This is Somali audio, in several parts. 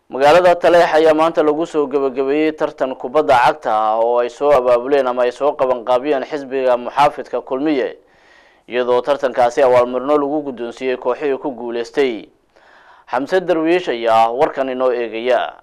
magaalada taleex ayaa maanta lagu soo gebagabeeyey tartan kubadda cagta ah oo ay soo abaabuleen ama ay soo qabanqaabiyeen xisbiga muxaafidka kulmiye iyadoo tartankaasi awaalmarino lagu guddoonsiiyey kooxihii ku guuleystay xamse darwiish ayaa warkan inoo eegaya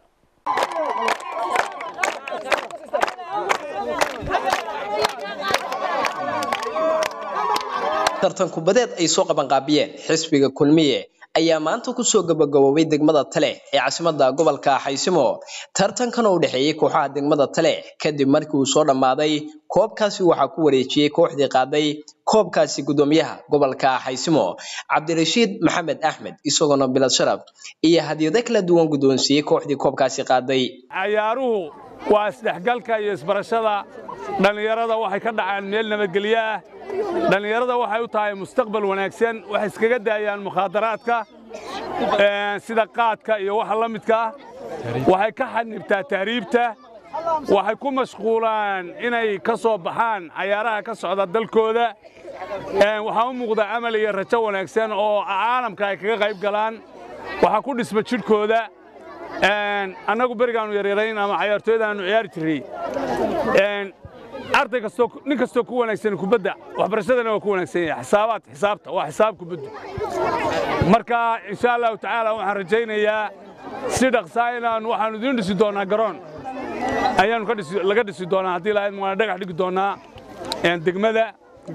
tartan kubadeed ay soo qabanqaabiyeen xisbiga kulmiye ayaa maanta kusoo gabagaboobay degmada taleex ee caasimadda gobolka xaysimo tartankan oo u dhexeeyey kooxaha degmada taleex kadib markii uu soo dhammaaday koobkaasi waxaa ku wareejiyey kooxdii qaaday koobkaasi guddoomiyaha gobolka xaysimo cabdirashiid maxamed axmed isagoona bilad sharaf iyo hadiyado kala duwan guddoonsiiyey kooxdii koobkaasi qaaday cayaaruhu waa isdhexgalka iyo isbarashada dhallinyarada waxay ka dhacaan meel nabadgelyo ah dhallinyarada waxay u tahay mustaqbal wanaagsan waxay iskaga daayaan mukhaadaraadka sida qaadka iyo waxa la midka ah waxay ka xanibtaa tahriibta waxay ku mashquulaan inay ka soo baxaan cayaaraha ka socda dalkooda waxaa u muuqda amal iyo rajo wanaagsan oo caalamka ay kaga qayb galaan waxaa ku dhisma jidhkooda annagu berigaannu yaryarayn ama cayaartooyadaannu ciyaari jirray arday kastoo nin kastoo ku wanaagsan kubadda waxbarashadana waa ku wanaagsan yahay xisaabaad xisaabta waa xisaab kubaddu marka insha allahu tacaala waxaan rajaynayaa si dhaqsaa inaan waxaanu idiin dhisi doonaa garoon ayaanu ka dhisi laga dhisi doonaa haddii lahayd waan dhagax dhigi doonaa degmada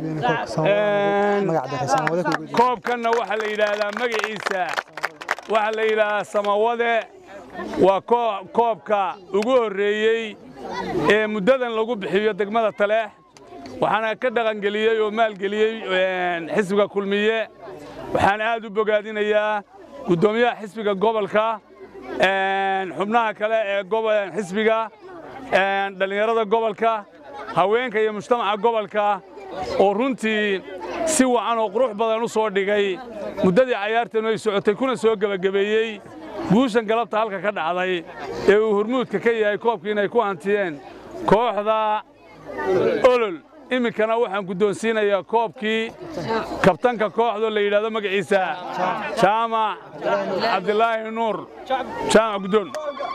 koobkanna waxaa la yidhaahdaa magaciisa waxaa la yidhaahdaa samawade waa koobka ugu horreeyey ee muddadan lagu bixiyo degmada taleex waxaana ka dhaqangeliyey oo maalgeliyey xisbiga kulmiye waxaan aad u bogaadinayaa guddoomiyaha xisbiga gobolka xubnaha kale ee xisbiga dhallinyarada gobolka haweenka iyo mujtamaca gobolka oo runtii si wacan oo qurux badan u soo dhigay muddadii cayaartanu ay socotay kuna soo gebagabeeyey guushan galabta halka ka dhacday ee uu hormuudka ka yahay koobkii inay ku hantiyeen kooxda olol iminkana waxaan guddoonsiinayaa koobkii kabtanka kooxdoo la yidhahdo magaciisa jaamac cabdilaahi nuur jaamac guddoon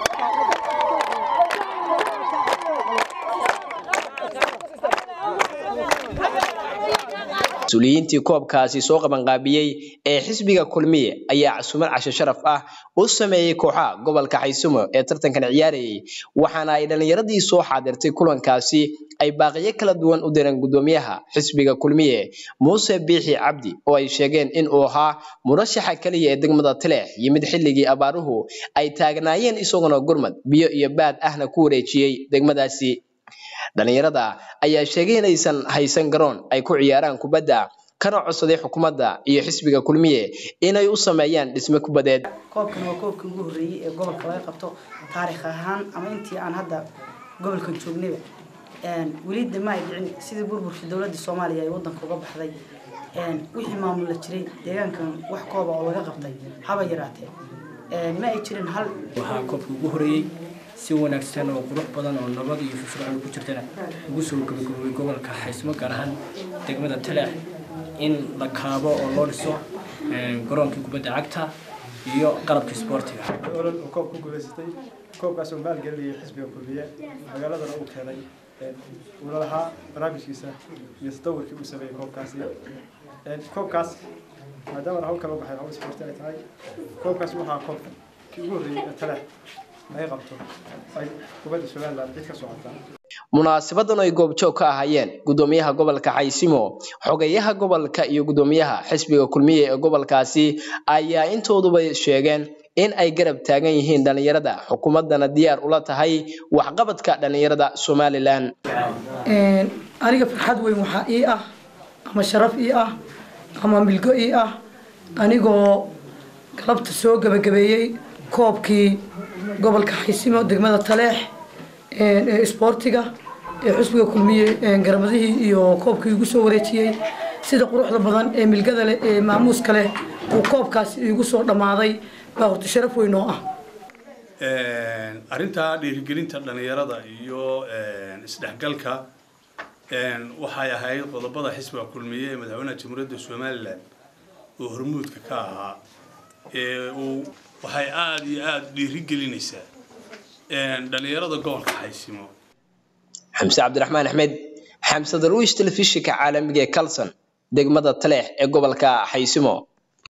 mas-uuliyiintii koobkaasi soo qabanqaabiyey ee xisbiga kulmiye ayaa casuumad casho sharaf ah u sameeyey kooxaha gobolka xaysimo ee tartankan ciyaarayay waxaana ay dhallinyaradii soo xaadirtay kulankaasi ay baaqiyo kala duwan u direen guddoomiyaha xisbiga kulmiye muuse biixi cabdi oo ay sheegeen in uu ahaa murashaxa keliya ee degmada tileex yimid xilligii abaaruhu ay taagnaayeen isaguna gurmad biyo iyo baad ahna ku wareejiyey degmadaasi dhallinyarada ayaa sheegay inaysan haysan garoon ay ku ciyaaraan kubadda kana codsaday xukuumadda iyo xisbiga kulmiye inay u sameeyaan dhisme kubadeed koobkan waa koobkii ugu horreeyey ee gobolka laga qabto taarikh ahaan ama intii aan hadda gobolkan joognayba weli de ma ay dhicin sidii burburkii dowladda soomaaliya ay waddanka uga baxday wixii maamula jiray deegaankan wax kooba oo laga qabtay haba yaraatee ma ay jirin hal waxaa koobkii ugu horreeyey si wanaagsan oo qurux badan oo nabad iyo firfircoon ku jirtana ugu soo gabagaboobay gobolka xaysmo gaar ahaan degmada taleex in la kaabo oo loo dhiso garoonkii kubadda cagta iyo qalabkii isboortiga olol oo koob ku guulaysatay koobkaas oo maalgelinayay xisbiga kulmiye magaaladana uu keenay uuna lahaa barnaamijkiisa iyo tadawurkii uu sameeyey koobkaasi koobkaas maadaama hawl kala baxay hawl isboorti ay tahay koobkaas waxaa koobkii ugu horreeyey ee taleex ay qabto ay kubadda somaliland cid ka socotaa munaasabadan ay goobjoog ka ahaayeen guddoomiyaha gobolka xaysimo xogayaha gobolka iyo guddoomiyaha xisbiga kulmiye ee gobolkaasi ayaa intooduba sheegeen in ay garab taagan yihiin dhallinyarada xukuumaddana diyaar ula tahay waxqabadka dhallinyarada somalilan aniga farxad weyn waxaa ii ah ama sharaf ii ah ama milgo ii ah anigoo galabta soo gebagabeeyey koobkii gobolka xaysimo degmada taleex ee isboortiga ee xusbiga kulmiye garamadihii iyo koobkii igu soo wareejiyey sida quruxda badan ee milgada leh ee maamuuska leh uu koobkaasi igu soo dhammaaday baa horta sharaf weyn oo ah arrintaa dhiirigelinta dhallinyarada iyo isdhexgalka waxay ahayd qodobada xisbiga kulmiye ee madaxweynaha jamhuuriyadda somalilan oo hormuudka ka ahaa ee uu waxay aada iyo aada u dhiirigelinaysaa dhallinyarada gobolka xaysimo xamse cabdiraxmaan axmed xamse darwiish telefishinka caalamiga ee kalson degmada taleex ee gobolka xaysimo